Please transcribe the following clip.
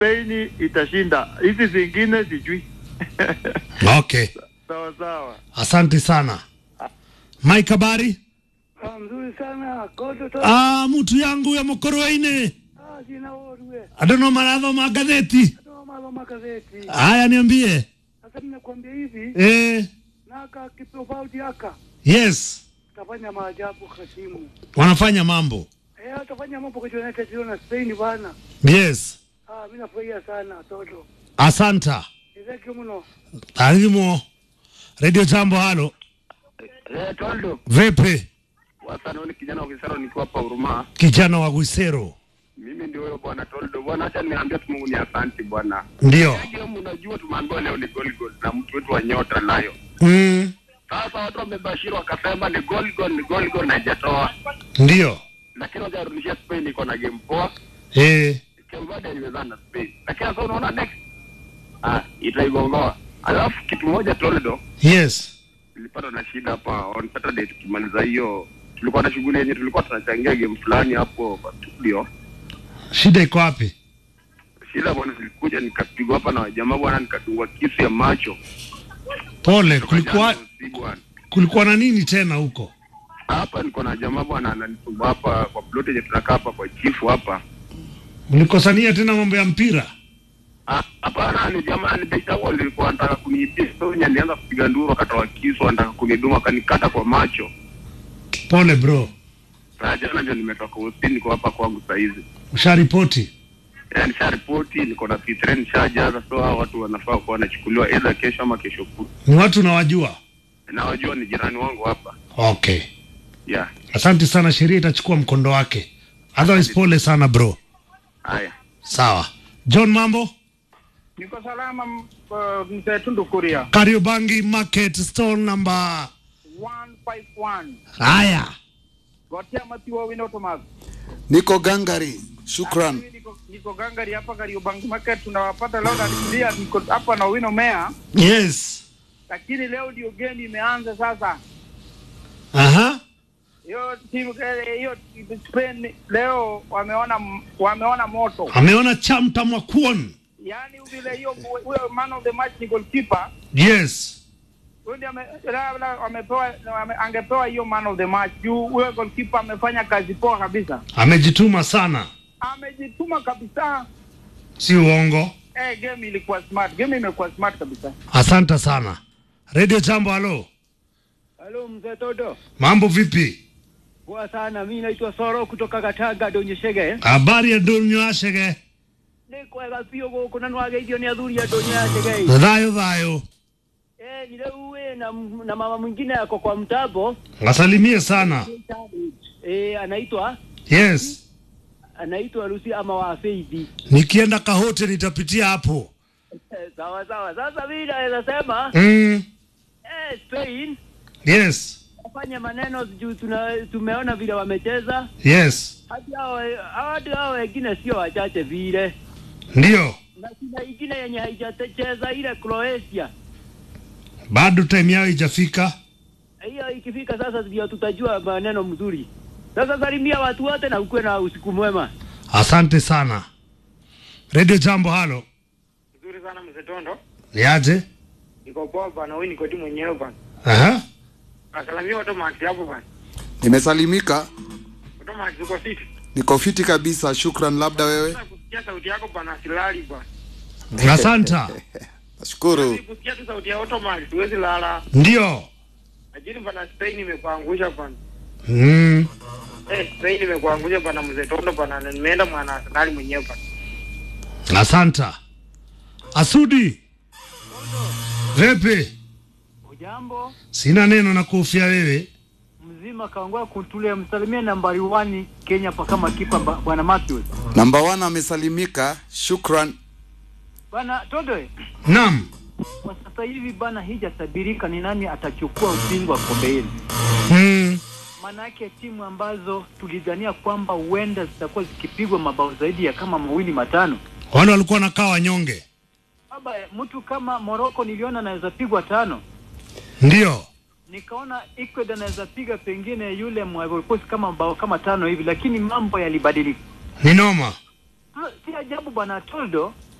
Spain itashinda, hizi zingine sijui. Okay, Sawa sawa. asante sana Mike. Habari? Ah, mzuri sana koto to Ah, mtu yangu ya mokoroine ah, jina orwe adono maradho magatheti. ndo malo magazeti Haya, niambie. sasa ninakwambia hivi Eh, naka kitofauti aka yes, tafanya maajabu kasimu wanafanya mambo. eh atafanya mambo kwa United States na Spain bana Yes, ah mimi nafurahia sana toto asanta Thank mno alimo Radio Jambo. Halo, Eh, Toldo. vipi Wasana ni kijana wa Kisaro nikiwa hapa Huruma. kijana wa Gwisero? Mimi ndio huyo bwana Toldo. Bwana acha niambie tu Mungu ni asante bwana. Ndio. Game unajua tumeambiwa leo ni goal goal na mtu wetu wa nyota nayo. Mm, Sasa watu wamebashiri wakasema ni goal goal ni goal goal na haijatoa. ndio. Lakini wajarudishia Spain iko na game poa. Eh, Kembada ilimezana na Spain. Lakini sasa unaona next. Ah, itaigongoa. Alafu kitu moja Toldo. yes. nilipata na shida hapa on Saturday tukimaliza hiyo tulikuwa na shughuli yenye tulikuwa tunachangia game fulani hapo kwa studio. Shida iko wapi? Shida bwana, zilikuja nikapigwa hapa na wajamaa bwana, nikadungwa kisu ya macho. Pole. Kulikuwa Jana usiku bwana. kulikuwa na nini tena huko? Hapa niko na jamaa bwana ananisumbua hapa kwa plot yenye tunakaa hapa kwa chifu hapa. Mlikosania tena mambo ya mpira? Ah, Hapana, ni jamaa ni beta wao nilikuwa anataka kuniibia. So nilianza kupiga nduru akatoa kisu anataka kunidunga akanikata kwa macho. Pole bro, Sasa jana ndio nimetoka hospitali niko hapa kwangu saa hizi. usharipoti? Eh, nisharipoti niko na P3 nishajaza, so hao watu wanafaa kuwa wanachukuliwa either kesho ama kesho kutwa. Ni watu unawajua? Na wajua ni jirani wangu hapa. Okay, Yeah. asante sana. Sheria itachukua mkondo wake, otherwise pole sana bro. Haya. Sawa. John, mambo? Niko salama m- uh, mzee Tundu Kuria. Kariobangi Market Store number 151. haya. Gotia Matiwa Wino Thomas. Niko gangari, shukran. Mimi Niko, niko gangari hapa Kariobangi Market tunawapata leo na nikulia niko hapa na Wino Mea. Yes. Lakini leo ndio game imeanza sasa. Aha. Hiyo timu eh, hiyo Spain leo wameona m- wameona moto. Ameona chamta mwakuon. Yaani vile hiyo huyo man of the match ni goalkeeper. Yes. Huyo ndiye ame- labda wamepewa wame, angepewa hiyo man of the match. Juu huyo goalkeeper amefanya kazi poa kabisa. Amejituma sana, Amejituma kabisa. si uongo. Eh, game ilikuwa smart. Game imekuwa smart kabisa. Asante sana. Radio Jambo, halo. Halo mzee Toto Mambo vipi? poa sana mimi naitwa Soro kutoka Gataga Donyeshege Habari ya Donyo Ashege? nĩ kwega biũ gũkũ na nĩwageithio nĩ athuri a Donyeshege Thayo thayo. eh ni leo we na, na mama mwingine yako kwa mtambo Wasalimie sana. eh anaitwa Yes. anaitwa Lucy ama wa Faith Nikienda Kahote nitapitia hapo. eh, sawa sawa sasa mimi naweza sema Mm. eh Spain Yes. wafanye maneno juu tuna tumeona vile wamecheza Yes. hadi hao hadi hao wengine sio wachache vile Ndio. na kuna ingine yenye haijacheza ile Croatia Bado time yao ijafika. hiyo ikifika sasa ndio tutajua maneno mzuri. Sasa salimia watu wote na ukuwe na usiku mwema. Asante sana. Radio Jambo, halo. Nzuri sana mzee Tondo. Niaje? Niko poa bana, wewe niko tu mwenyewe bana. Aha. Asalamia watu max hapo bana. Nimesalimika, Watu max uko fiti. niko fiti kabisa, shukran. Labda wewe? Sasa kusikia sauti yako bana silali bana. Asanta. Nashukuru. Kusikia tu sauti ya Auto Max siwezi lala. Ndio. Lakini bana Spain imekuangusha bana. Mm. Eh, Spain imekuangusha bana mzee Tondo bana. na Nimeenda mwana Arsenal mwenyewe bana. Asanta. Asudi. Vipi? Ujambo Sina neno na kuhofia wewe. mzima kaongea kutulia, msalimie nambari 1 Kenya pa kama kipa ba- bwana Matthews. Namba one amesalimika, shukran. Bwana Tondo, Naam. kwa sasa hivi bana, hijatabirika ni nani atachukua ubingwa kombe hili. Mm. Maanake timu ambazo tulidhania kwamba huenda zitakuwa zikipigwa mabao zaidi ya kama mawili matano Wale walikuwa nakaa wanyonge. baba, mtu kama Morocco niliona anaweza pigwa tano Ndio. nikaona Ecuador anaweza piga pengine yule Ivory Coast kama bao kama tano hivi, lakini mambo yalibadilika. Ni noma. Ah, Si ajabu bwana Toldo,